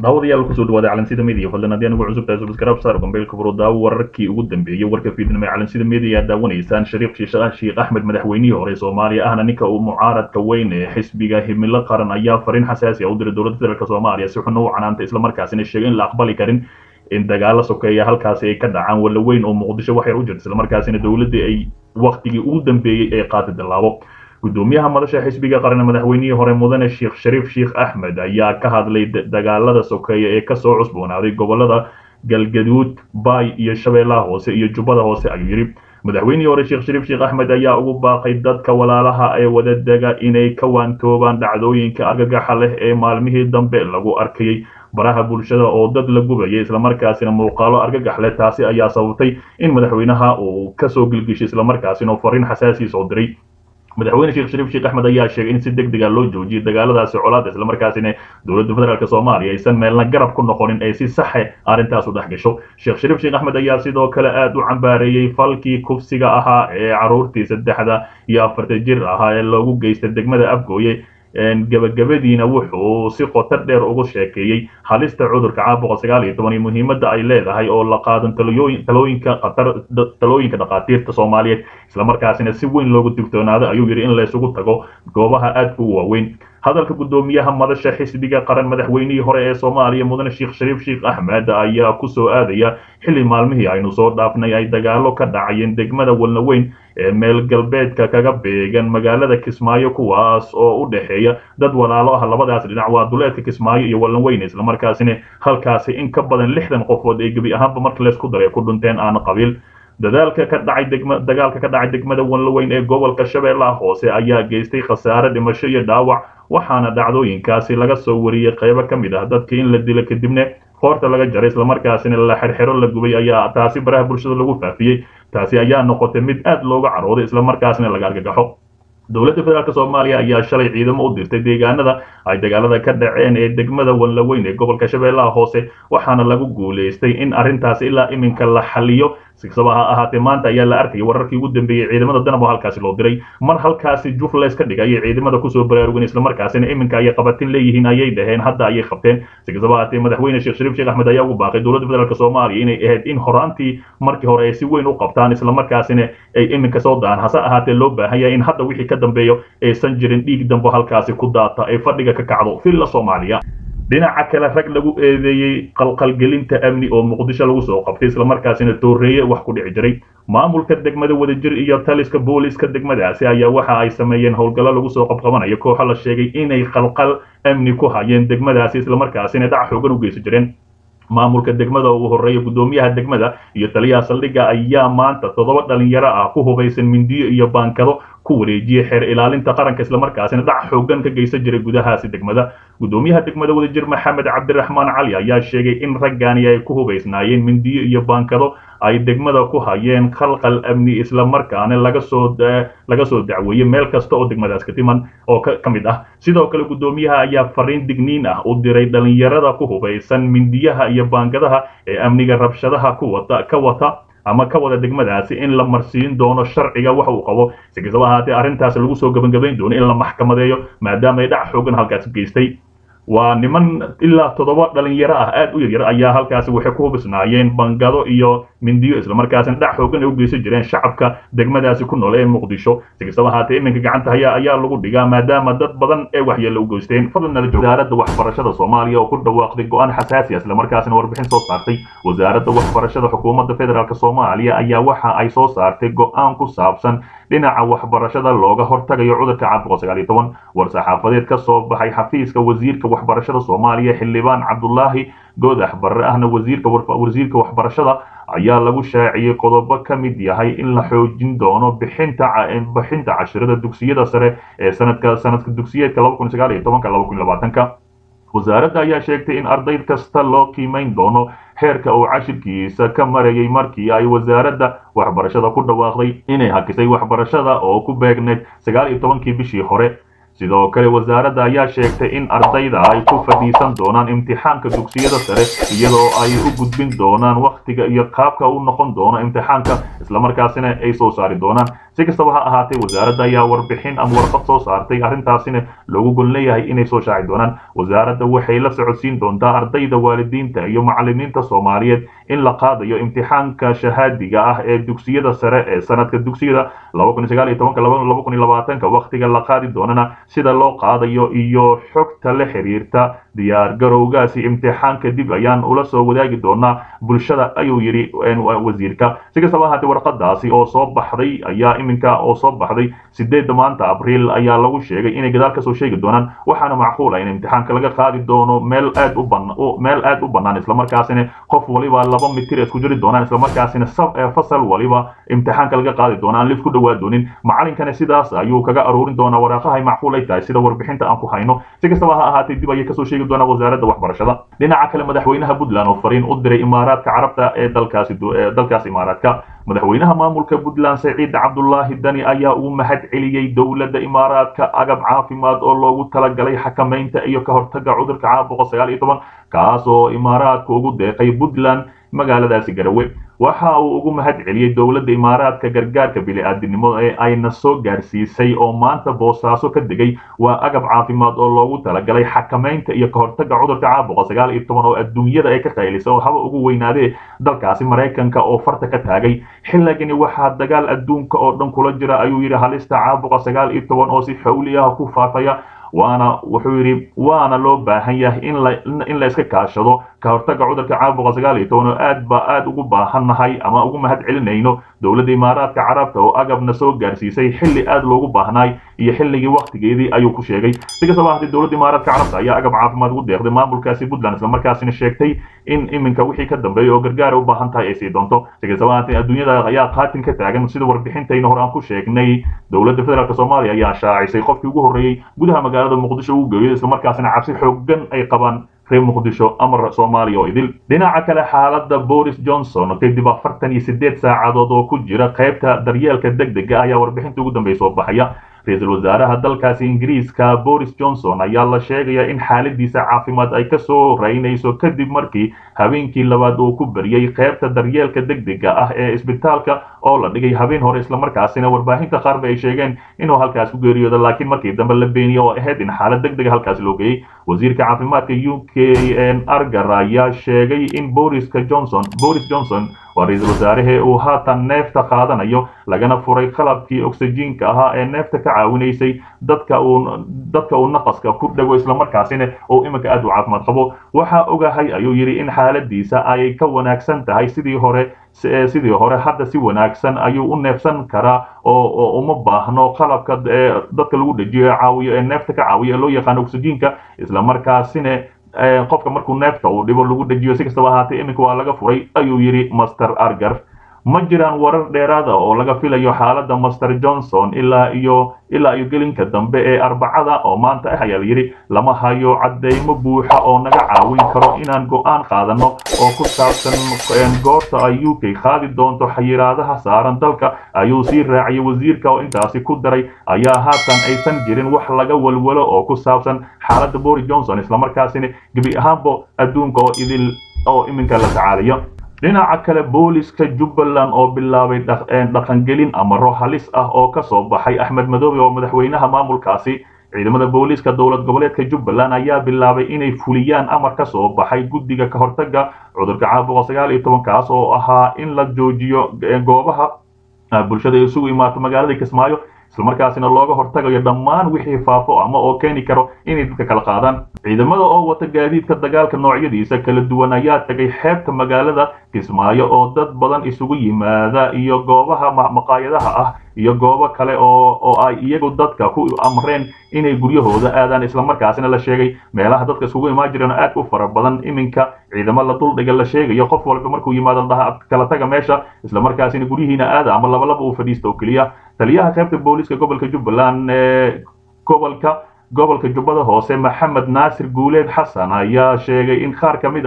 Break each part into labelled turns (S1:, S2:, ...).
S1: daawadayaal kusoo dhawaada calansida media fadlan haddii anigu cusub tahay subscribe saar gombeylka furo daawo wararkii ugu dambeeyey warka fiidnimo ee calansida media aad daawanaysaan shariif shiishaah sheekh axmed madaxweynihii hore soomaaliya ahna ninka uu mucaaradka weyn ee xisbiga himilo qaran ayaa fariin xasaasi ah u diray dowladda federaalk soomaaliya si xuna u canaanta islamarkaasina sheegay in la aqbali karin in dagaalo sokeeya halkaasi ay ka dhacaan walla weyn oo muqdisho wax yar u jirta islamarkaasina dowladda ay waktigii ugu dambeeyey ee qaatay dallaabo gudoomiyaha madasha xisbiga qaran madaxweynihii hore mudane sheekh shariif sheekh axmed ayaa ka hadlay dagaalada sokeeye ee kasoo cusboonaaday gobolada galgaduud baay iyo shabeellaha hoose iyo jubbada hoose ayuu yidhi madaxweynihii hore sheekh shariif sheekh axmed ayaa ugu baaqay dadka walaalaha ee wadadega inay ka waantoobaan dhacdooyinka argagaxa leh ee maalmihii dambe lagu arkayay baraha bulshada oo dad la gubayay islamarkaasina muuqaalo argagax leh taasi ayaa sababtay in madaxweynaha uu kasoo gilgishay islamarkaasina fariin xasaasiis oo diray madaxweyne sheekh shariif sheekh axmed ayaa sheegay in si deg dega loo joojiyay dagaaladaasi colaada islamarkaasina dowladda federaalk soomaaliya aysan meelna garab ku noqonin ay si saxe arrintaas u dhex gasho sheekh shariif sheekh axmed ayaa sidoo kale aada u cambaareeyey falkii kufsiga ahaa ee caruurtii saddexda iyo afarta jir ahaa ee loogu geystay degmada afgooye gabagabadiina wuxuu si qoto dheer ugu sheekeeyey halista cudurka caabuqa sagaal iyo toban iyo muhiimadda ay leedahay oo la qaadan talooyinka qatar talooyinka dhakhaatiirta soomaaliyeed islamarkaasina si weyn loogu digtoonaado ayuu yidhi in laysugu tago goobaha aadka u waaweyn hadalka guddoomiyaha madasha xisbiga qaran madaxweynihii hore ee soomaaliya mudane sheekh shariif sheekh axmed ayaa kusoo aadaya xilli maalmihii aynu soo dhaafnay ay dagaalo ka dhacayeen degmada walnaweyn ee meel galbeedka kaga beegan magaalada kismaayo kuwaas oo u dhexeeya dad walaalo ah labadaas dhinac waa duleedka kismaayo iyo walnaweyn islamarkaasina halkaasi in ka badan lixdan qofood ee gebi ahaanba marka laysku daray ku dhinteen aana qabiil dadaalka ka dhacay degma dagaalka ka dhacay degmada walnaweyn ee gobolka shabeellaha hoose ayaa geystay khasaare dhimasho iyo dhaawac waxaana dhacdooyinkaasi laga soo wariyey qaybo ka mid ah dadka in la dilo kadibna qoorta laga jaray islamarkaasina la xerxero la gubay ayaa taasi baraha bulshada lagu faafiyey taasi ayaa noqotay mid aad looga carooday islamarkaasina laga argagaxo dowladda federaalk soomaaliya ayaa shalay ciidamo u dirtay deegaanada ay dagaalada ka dhaceen ee degmada walnaweyn ee gobolka shabeellaha hoose waxaana lagu guulaystay in arrintaasi ilaa iminka la xaliyo sikasaba ha ahaatee maanta ayaa la arkayay wararkii ugu dambeeyey ciidamada danab oo halkaasi loo diray mar halkaasi jufles ka dhigay ayay ciidamada kusoo baraarugeen islamarkaasina iminka ayay qabatin leeyihiin ayay dhaheen hadda ayay qabteen sikasaba ahaatee madaxweyne sheekh shariif sheekh axmed ayaa ugu baaqay dowladda federaalk soomaaliya inay ahayd in horaantii markii hore ay si weyn u qabtaan islamarkaasina ay iminka soo daan hase ahaatee loo baahan yahay in hadda wixii ka dambeeyo aysan jirin dhiig dambo halkaasi ku daata ay fadhiga ka kacdo villa soomaaliya dhinaca kale rag lagu eedeeyey qalqalgelinta amni oo muqdisho lagu soo qabtay islamarkaasina tooreeye wax ku dhici jiray maamulka degmada wadajir iyo taliska booliska degmadaasi ayaa waxa ay sameeyeen howlgallo lagu soo qabqabanayo kooxo la sheegay inay qalqal amni ku hayeen degmadaasi islamarkaasina dhac xoogan u geysan jireen maamulka degmada ugu horreeya guddoomiyaha degmada iyo taliyaha saldhigga ayaa maanta toddoba dhalinyaro ah ku hubaysan mindiyo iyo baankado ku wareejiyey xeer ilaalinta qaranka islamarkaasina dhac xoogan ka geysan jiray gudahaasi degmada guddoomiyaha degmada wadajir maxamed cabdiraxmaan cali ayaa sheegay in raggaani ay ku hubaysnaayeen mindiyo iyo baankado ay degmada ku hayeen khalqal amni islamarkaana laga soo laga soo dacweeyey meel kasta oo degmadaas ka timan oo ka mid ah sidoo kale guddoomiyaha ayaa fariin digniin ah u diray dhalinyarada ku hubaysan mindiyaha iyo baankadaha ee amniga rabshadaha ku wata ka wata ama ka wada degmadaasi in la marsiin doono sharciga waxa uu qabo si kastaba ahaatee arrintaas lagu soo gebangebayn doono in la maxkamadeeyo maadaama ay dhac xoogan halkaasi geystay waa niman ilaa toddoba dhalinyaro ah aad u yaryar ayaa halkaasi waxay ku hubisnaayeen bangado iyo mindiyo islamarkaasina dhac xoogan ay u geysan jireen shacabka degmadaasi ku nool ee muqdisho si kastaba ahaatee iminka gacanta haya ayaa lagu dhigaa maadaama dad badan ee waxyeello u geysteen fadlan nala joog wasaaradda waxbarashada soomaaliya oo ku dhawaaqday go-aan xasaasi ah islamarkaasina warbixin soo saartay wasaaradda waxbarashada xukuumadda federaalk soomaaliya ayaa waxa ay soo saartay go-aan ku saabsan dhinaca waxbarashada looga hortagayo cudurka caabuqa sagaal iyo toban war-saxaafadeed ka soo baxay xafiiska wasiirka waxbarashada soomaaliya xildhibaan cabdulaahi goodax barre ahna wasiirka wasiirka waxbarashada ayaa lagu shaaciyey qodobo ka mid yahay in la xoojin doono bixinta bixinta cashirada dugsiyada sare ee sanadka sanadka dugsiyeedka laba kun sagaal iyo tobanka laba kun labaatanka wasaaradda ayaa sheegtay in arday kasta loo qiimayn doono xeerka uu cashirkiisa ka marayay markii ay wasaaradda waxbarashada ku dhawaaqday inay hakisay waxbarashada oo ku beegneyd sagaal iyo tobankii bishii hore sidoo kale wasaaradda ayaa sheegtay in ardayda ay ku fadhiisan doonaan imtixaanka dugsiyada sare iyadoo ay u gudbin doonaan wakhtiga iyo qaabka u noqon doono imtixaanka islamarkaasina ay soo saari doonaan si kastaba ha ahaatee wasaaradda ayaa warbixin ama warqad soo saartay arrintaasina loogu gol leeyahay inay soo shaaci doonaan wasaaradda waxay la socodsiin doontaa ardayda waalidiinta iyo macalimiinta soomaaliyeed in la qaadayo imtixaanka shahaadiga ah ee dugsiyada sare ee sanadka dugsiyada wakhtiga la qaadi doonana sida loo qaadayo iyo xogta la xiriirta diyaar garowgaasi imtixaanka dib ayaan ula soo wadaagi doonaa bulshada ayuu yidhi wasiirka si kastaba ahaatee warqadaasi oo soo baxday ayaa iminka oo soo baxday sideedda maanta abriil ayaa lagu sheegay inay gadaal kasoo sheegi doonaan waxaana macquul ah in imtixaanka laga qaadi doono meel aad u ban meel aad u bannaan islamarkaasina qof waliba laba mitir isku jiri doonaan islamarkaasina fasal waliba imtixaanka laga qaadi doona aan lif ku dhawaa doonin macalinkana sidaas ayuu kaga aruurin doonaa waraaqaha ay macquul ay tahay sida warbixinta aan ku hayno si kastaba ha ahaatee dib ayay kasoo sheegi doonaa wasaaradda waxbarashada dhinaca kale madaxweynaha puntland oo fariin u diray imaaraadka carabta ee dalkaasi dalkaas imaaraadka madaxweynaha maamulka puntland saciid cabdulaahi dani ayaa uu mahad celiyey dowladda imaaraadka agab caafimaad oo loogu talagalay xakamaynta iyo ka hortaga cudurka caabuqa sagaal iyo toban kaas oo imaaraadka ugu deeqay puntland magaaladaasi garawe waxa uu ugu mahad celiyey dowladda imaaraadka gargaarka bili-aadinimo ee ayna soo gaarsiisay oo maanta boosaaso ka degay waa agab caafimaad oo loogu talagalay xakamaynta iyo ka hortaga cudurka caabuqa sagaal iyo toban oo adduunyada ay ka qaylisay oo haba ugu weynaadee dalkaasi maraykanka oo farta ka taagay xilligani waxaa dagaal adduunka oo dhan kula jira ayuu yidhi halista caabuqa sagaal iyo toban oo si xawli ah ku faafaya waana wuxuu yidhi waana loo baahan yahay in la in la iska kaashado ka hortaga cudurka caabuqa sagaal iyo toban oo aad ba aad ugu baahannahay ama ugu mahad celinayno dowladda imaaraadka carabta oo agabna soo gaarsiisay xilli aad loogu baahnaay iyo xilligii waktigeedii ayuu ku sheegay si kastaba ahaatee dowladda imaaraadka carabta ayaa agab caafimaad ugu deeqday maamulkaasi puntland islamarkaasina sheegtay in iminka wixii ka dambeeya oo gargaara u baahan tahay ay sii doonto si kastaba ahaatee adduunyada ayaa qaatin ka taagan sida warbixintayna hore aan ku sheegnay dowladda federaalk soomaaliya ayaa shaacisay qofkii ugu horreeyey gudaha magaalada muqdisho uu geeyo islamarkaasina cabsi xooggan ay qabaan reer muqdisho amar soomaaliya oo idil dhinaca kale xaaladda boris johnson kadib afartan iyo sideed saacadood oo ku jira qaybta daryeelka deg dega ayaa warbixinta ugu dambeysa oo baxaya ra-iisul wasaaraha dalkaasi ingiriiska boris johnson ayaa la sheegaya in xaaladiisa caafimaad ay kasoo raynayso kadib markii habeenkii labaad uu ku beriyey qaybta daryeelka deg dega ah ee isbitaalka oo la dhigay habeen hore islamarkaasina warbaahinta qaarba ay sheegeen inuu halkaas ku geeriyoodo laakiin markii dambe la beeniyey oo ahayd in xaalad deg dega halkaas loo geeyey wasiirka caafimaadka u k argar ayaa sheegay in boriska johnson boris johnson waa ra-iisul wasaarahee uu haatan neefta qaadanayo lagana furay qalabkii oksijiinka ahaa ee neefta ka caawinaysay dadka uu dadka uu naqaska ku dhago islamarkaasina uu iminka aad u caafimaad qabo waxaa ogahay ayuu yidhi in xaaladiisa ay ka wanaagsan tahay sidii hore sidii hore hadda si wanaagsan ayuu u neefsan karaa oo uma baahno qalabka dadka lagu dhejiyo ee caawiyo ee neefta ka caawiyo ee loo yaqaano oksijiinka islamarkaasina qofka markuu neefta uu dhibo lagu dhejiyo si kastaba ahaatee iminka waa laga furay ayuu yidhi master argar ma jiraan warar dheeraada oo laga filayo xaaladda master johnson ilaa iyo ilaa iyo gelinka dambe ee arbacada oo maanta ah ayaa layidhi lama hayo cadeymo buuxa oo naga caawin karo inaan go-aan qaadano oo ku saabsan goorta ay u k qaadi doonto xayiraadaha saaran dalka ayuu sii raaciyay wasiirka oo intaasi ku daray ayaa haatan aysan jirin wax laga walwalo oo ku saabsan xaaladda boris johnson islamarkaasina gebi ahaanba adduunka oo idil oo iminka la tacaalayo dhinaca kale booliska jubbaland oo bilaabay dhaqangelin amaro halis ah oo ka soo baxay axmed madoobe oo madaxweynaha maamulkaasi ciidamada booliiska dowlad goboleedka jubbaland ayaa bilaabay inay fuliyaan amar ka soo baxay guddiga ka hortaga cudurka caabuqa sagaal iyo toban kaas oo ahaa in la joojiyo goobaha bulshada isugu imaato magaalada kismaayo islamarkaasina looga hortagayo dhammaan wixii faafo ama oo keeni karo inay dadka kala qaadaan ciidamada oo wata gaadiidka dagaalka noocyadiisa kala duwan ayaa tagay xeebta magaalada kismaayo oo dad badan isugu yimaada iyo goobaha maqaayadaha ah iyo goobo kale oo oo ay iyagu dadka ku amreen inay guryahooda aadaan islamarkaasina la sheegay meelaha dadka isugu imaan jireen aad u fara badan iminka ciidamo la duldhiga la sheegayo qof walba markuu yimaado dhaha kala taga meesha islamarkaasina guryihiina aada ama labalaba uu fadhiista oo keliya taliyaha qaybta booliiska gobolka jubbaland ee gobolka gobolka jubbada hoose maxamed naasir guuleed xasan ayaa sheegay in qaar ka mid ah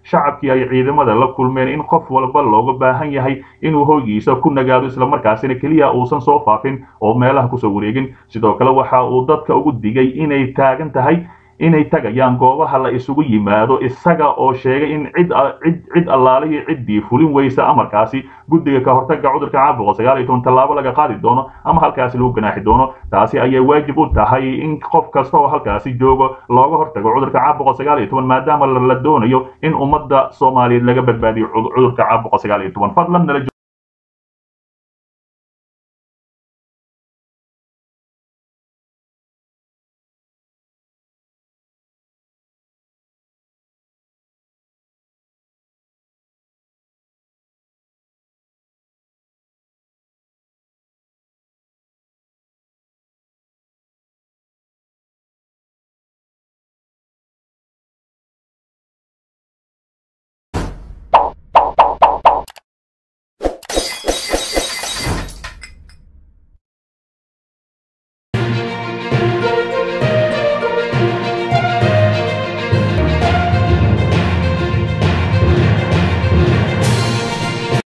S1: shacabkii ay ciidamada la kulmeen in qof walba looga baahan yahay inuu hoygiisa ku nagaado islamarkaasina keliya uusan soo faafin oo meelaha kusoo wareegin sidoo kale waxa uu dadka ugu digay inay taagan tahay inay tagayaan goobaha la isugu yimaado isaga oo sheegay in cid cid cid allaalihii ciddii fulin weysa amarkaasi guddiga ka hortaga cudurka caabuqa sagaal iyo toban tallaabo laga qaadi doono ama halkaasi lagu ganaaxi doono taasi ayay waajib u tahay in qof kasta oo halkaasi joogo looga hortago cudurka caabuqa sagaal iyo toban maadaama la doonayo in ummadda soomaaliyeed laga badbaadiyo cudurka caabuqa sagaal iyo toban fadlan nala